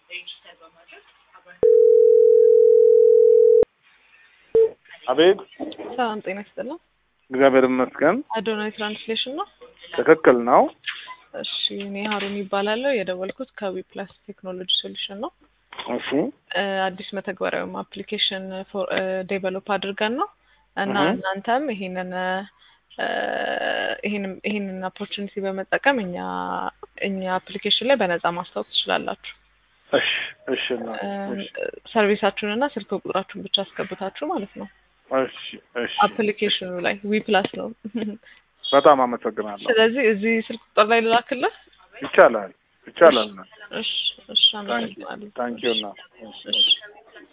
አቤት ሰላም ጤና ይስጥልኝ። እግዚአብሔር ይመስገን። አዶናይ ትራንስሌሽን ነው። ትክክል ነው። እሺ እኔ ሀሩን ይባላለሁ። የደወልኩት ከዊ ፕላስ ቴክኖሎጂ ሶሉሽን ነው። እሺ እ አዲስ መተግበሪያ ወይም አፕሊኬሽን ዴቨሎፕ አድርገን ነው እና እህ። እናንተም ይሄንን እ ይሄንን ይሄንን ኦፖርቹኒቲ በመጠቀም እኛ እኛ አፕሊኬሽን ላይ በነፃ ማስታወቅ ትችላላችሁ። እሺ እሺ እና እሺ ሰርቪሳችሁን እና ስልክ ቁጥራችሁን ብቻ አስገብታችሁ ማለት ነው። እሺ እሺ አፕሊኬሽኑ ላይ ዊ ፕላስ ነው። በጣም አመሰግናለሁ። ስለዚህ እዚህ ስልክ ቁጥር ላይ ልላክልህ። ይቻላል ይቻላል። እሺ እሺ አመሰግናለሁ። ታንኪዩ እና እሺ